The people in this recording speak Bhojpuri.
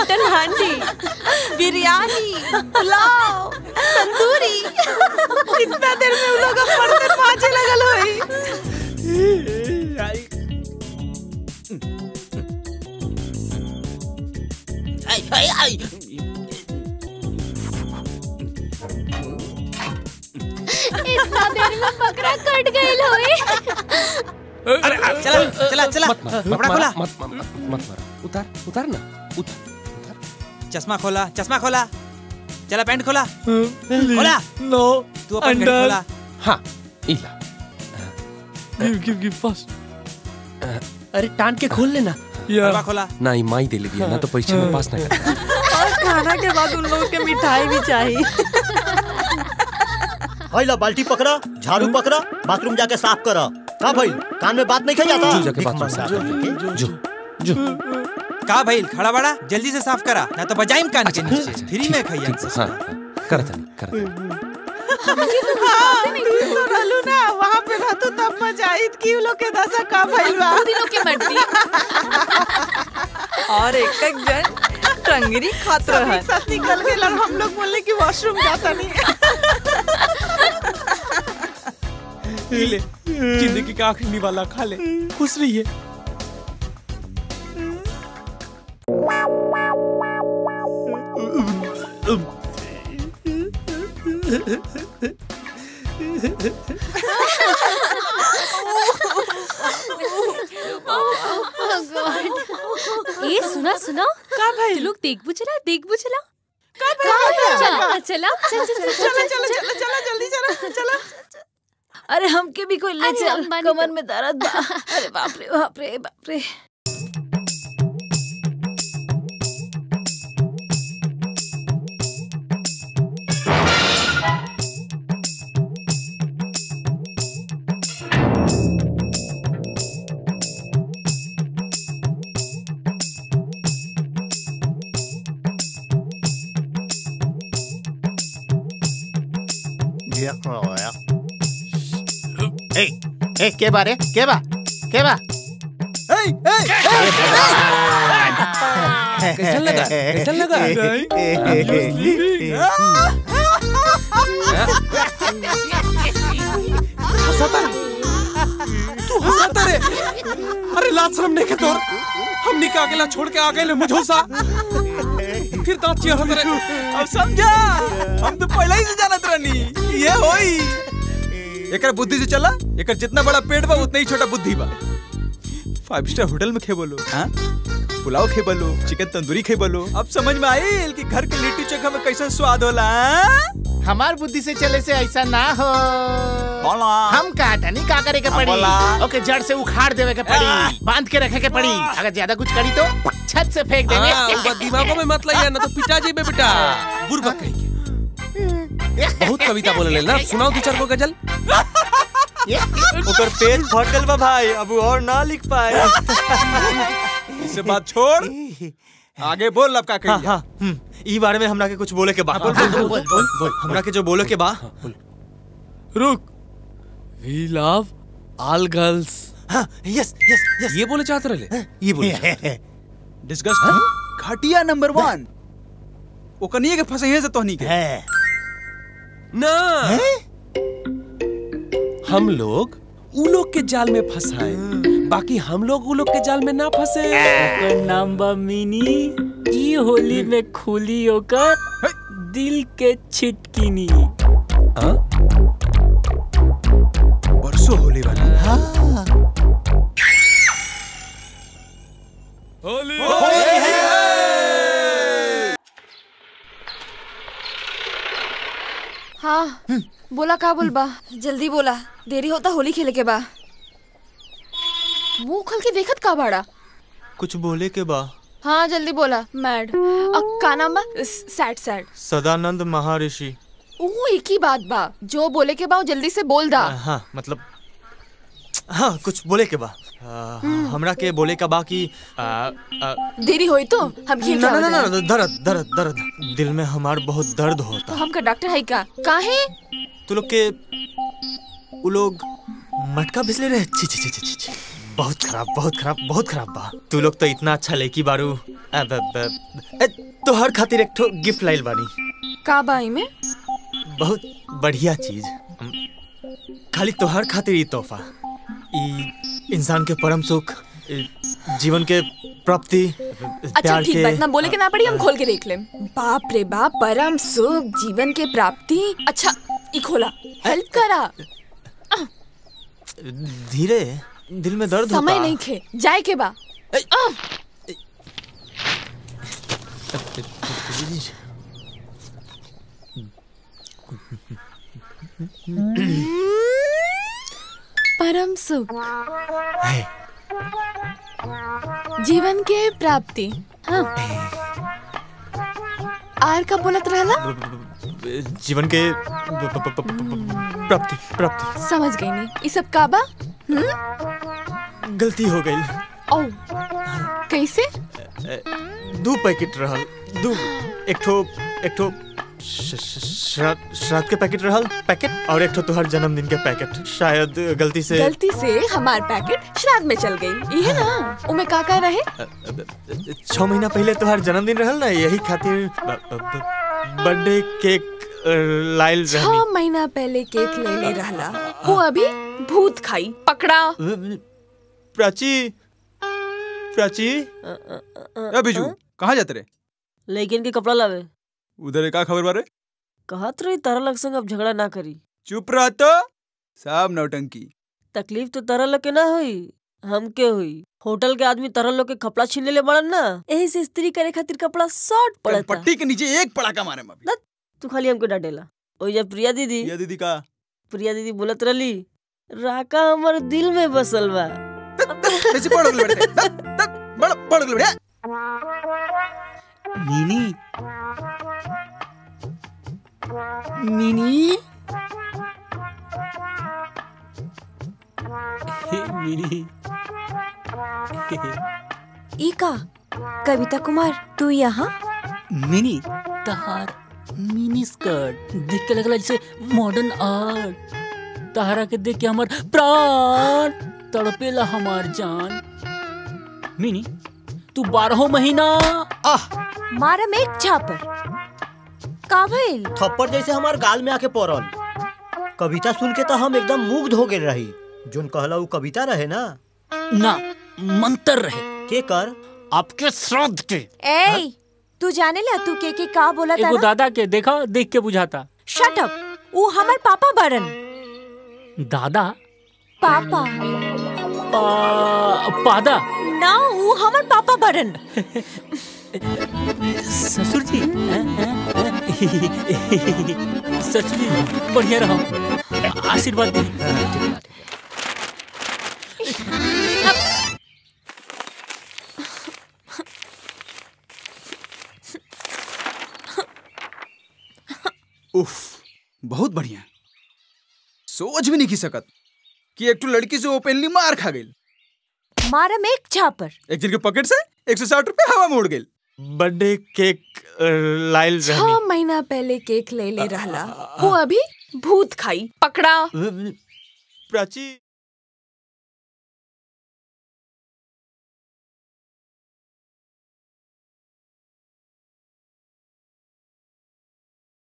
मटन हांडी बिरयानी पुलाव तंदूरी कितना देर में उन लोग बर्तन मांजे लगल होई आई आई आई इतना देर में बकरा कट गईल होई अरे अरे, चला चला चला मत मार, मत कपड़ा मार, खोला मत मत मत मत मार उतार उतार ना उतार चश्मा खोला चश्मा खोला चला पैंट खोला खोला नो तू अपन घड़ी खोला हाँ इला गिव गिव गिव फास्ट अरे टान के खोल लेना कपड़ा खोला ना ई माई दे ले दिया ना तो परीक्षा में पास ना कर और खाना के बाद उन लोगों के मिठाई भी चाहिए ला बाल्टी पकड़ा झाड़ू पकड़ा बाथरूम जाके साफ करा का भाई कान में बात नहीं खाई जाता जो जाके भीख बाथरूम मांगा साफ करके। जो जो का भाई खड़ा बड़ा जल्दी से साफ करा ना तो बजाइम कान के नीचे फ्री में खाइए हाँ हाँ, करत नहीं करत हाँ, तू तो रहलू ना वहाँ पे रहतू तब मजा आई कि उ लोग के दशा का भइल बा दो दिनों के मर्दी और एक एक जन टंगरी खात रहा एक साथ निकल गए और हम लोग बोले कि वॉशरूम जाता नहीं ये ले जिंदगी का आखिरी निवाला खा ले खुश रहिए ए सुना सुना का भाई तू लोग देख बुझला देख बुझला का चला चला चल चल चल चलो चलो चलो चलो जल्दी चलो चलो अरे हमके भी कोई ले अरे चल अंबानी कमर तो- में दर्द बा अरे बाप रे बाप रे बाप रे ए ए के बारे के बा के बा कैसा लगा कैसा लगा हंसाता रे तू हंसाता रे अरे लाज शर्म नहीं के तोर हमनी के अकेला छोड़ के आ गए ले मुझोसा फिर दांत चियर होता रे अब समझा हम तो पहले ही से जानत रहनी ये होई एकर बुद्धि से चला एकर जितना बड़ा पेट बा उतना ही छोटा बुद्धि बा फाइव स्टार होटल में खे बोलो हाँ पुलाव खे बोलो चिकन तंदूरी खे बोलो अब समझ में आइल कि घर के लिट्टी चोखा में कैसा स्वाद होला हाँ? हमार बुद्धि से चले से ऐसा ना हो बोला हम का नहीं का करे के हाँ, पड़ी बोला। ओके जड़ से उखाड़ देवे के पड़ी बांध के रखे के पड़ी अगर ज्यादा कुछ करी तो छत से फेंक हाँ, देंगे ऊपर दिमागों में मत लाइए ना तो पिटा जी बेटा बुरबक कहीं के बहुत कविता बोले ले ना सुनाओ दो चार को गजल ओकर पेज फटल बा भाई अब वो और ना लिख पाए इसे बात छोड़ आगे बोल अब का कही हाँ, हाँ, ई बारे में हमरा के कुछ बोले के बा बोल बोल बोल बोल बोल हमरा के जो बोले के बा रुक वी लव ऑल गर्ल्स हाँ, यस यस यस ये बोले चाहते रहे ये बोल डिस्गस्ट घटिया नंबर वन ओकनिए के फसइए से तोहनी के है ना हम लोग उ लोग के जाल में फंसाए बाकी हम लोग उ लोग के जाल में ना फंसे ओकर नाम बा मिनी ई होली में खुली ओकर दिल के छिटकिनी हाँ? परसों होली वाली हाँ बोला का बोल बा जल्दी बोला देरी होता होली खेले के बा मुंह खोल के देखत का बाड़ा कुछ बोले के बा हाँ जल्दी बोला मैड अब का नाम बा सैड सैड सदानंद महर्षि वो एक ही बात बा जो बोले के बा वो जल्दी से बोल दा हाँ मतलब हाँ कुछ बोले के बा आ, हमरा के बोले का बा कि आ, आ, देरी होई तो हम खेल ना ना ना ना दर्द दर्द दर्द दिल में हमार बहुत दर्द तो होता हमका डॉक्टर है का काहे तू लोग के वो लोग मटका भिसले रहे छी छी छी छी छी छी बहुत खराब बहुत खराब बहुत खराब बा तू लोग तो इतना अच्छा लेकी बारू अब अब अब- ए, तोहर खातिर एक ठो गिफ्ट लाइल बानी का बाई में बहुत बढ़िया चीज हम- खाली तोहर खातिर ई तोहफा ई इंसान के परम सुख ई जीवन के प्राप्ति अच्छा प्यार ठीक के बा इतना बोले के ना पड़ी हम खोल के देख लेम बाप रे बाप परम सुख जीवन के प्राप्ति अच्छा ई खोला हेल्प करा धीरे दिल में दर्द समय होता नहीं खे जाए के बा आह! परम सुख है। जीवन के प्राप्ति हाँ आर का बोलत रहला जीवन के प- प- प- प- प्राप्ति प्राप्ति समझ गई नहीं ई सब का बा हम्म गलती हो गई ओ कैसे दो पैकेट रहल दो एक ठो एक ठो श- श- श्राद्ध श्राद्ध के पैकेट रहल पैकेट और एक ठो तोहर जन्मदिन के पैकेट शायद गलती से गलती से हमार पैकेट श्राद्ध में चल गई ये ना उमे का का रहे छह महीना पहले तोहर जन्मदिन रहल ना यही खातिर ब- ब- ब- बर्थडे केक अ, लाइल छह रहनी महीना पहले केक ले ले रहला वो अभी भूत खाई पकड़ा प्राची प्राची ए बिजू कहाँ जाते रे लेकिन के कपड़ा लावे उधर का खबर बारे कहत रही तारा लग संग अब झगड़ा ना करी चुप रह तो सब नौटंकी तकलीफ तो तारा लोग के ना हुई हमके हुई होटल के आदमी तारा लोग के कपड़ा छीन ले बड़न ना यही से स्त्री करे खातिर कपड़ा शॉर्ट पड़ता पट्टी के नीचे एक पड़ाका मारे मम्मी तू खाली हमके डांटेला ओई जब प्रिया दीदी ये दीदी का प्रिया दीदी बोलत रहली राका हमर दिल में बसल बा ऐसे पढ़ गले बेटे तक तक बड़ पढ़ गले बेटे मिनी मिनी मिनी ई का कविता कुमार तू यहाँ मिनी तहार मिनी स्कर्ट देख के लगला जैसे मॉडर्न आर्ट तहरा के देख के हमर प्राण तड़पेला हमार जान मिनी तू बारह महीना मारा में एक छापर का भइल थप्पड़ जैसे हमार गाल में आके पड़ल कविता सुन के तो हम एकदम मुग्ध हो गए रही जोन कहला उ कविता रहे ना ना मंत्र रहे के कर आपके श्राद्ध के ए तू जाने ला तू के के का बोला एगो था दादा के देखा देख के बुझाता शट अप वो हमर पापा बरन दादा पापा पा, पादा ना वो हमर पापा बरन ससुर जी हैं, हैं, हैं? ससुर जी बढ़िया रहो आशीर्वाद दी उफ बहुत बढ़िया सोच भी नहीं की सकत कि एक तो लड़की से ओपनली मार खा गई मारा में एक छापर एक जन के पॉकेट से एक सौ साठ रुपए हवा में उड़ गई बर्थडे केक अ, लाइल रहनी छह महीना पहले केक ले ले रहला वो अभी भूत खाई पकड़ा प्राची